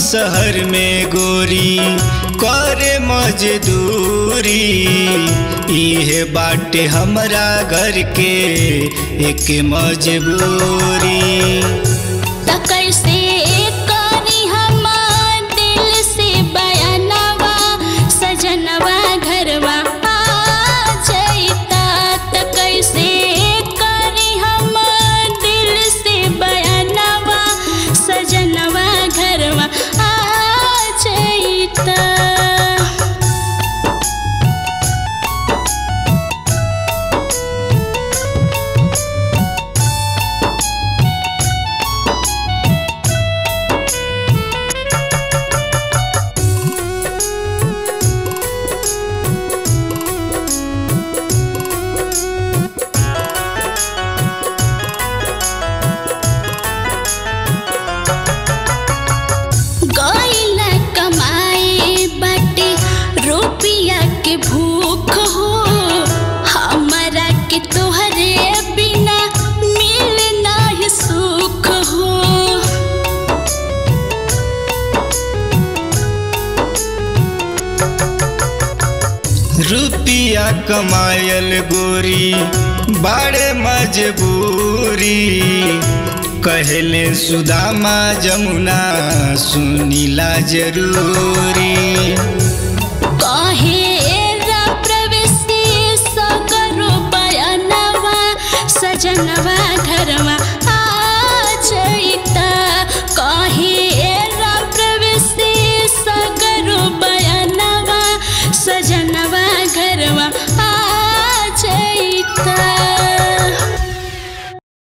शहर में गोरी करे मजदूरी इहे बाटे हमरा घर के एक मजबूरी त कैसे करी हम दिल से बयानवा सजनवा घरवा आ जइता त कैसे करी हम दिल से बयानवा सजनवा घरवा आ जइता गईला कमाए बाटे रुपिया के भूख हो हमारा के तोहरे बिना मिल नाही सुख हो रुपिया कमायल गोरी बड़े मजबूरी कहले सुदामा जमुना सुनीला जरूरी कहे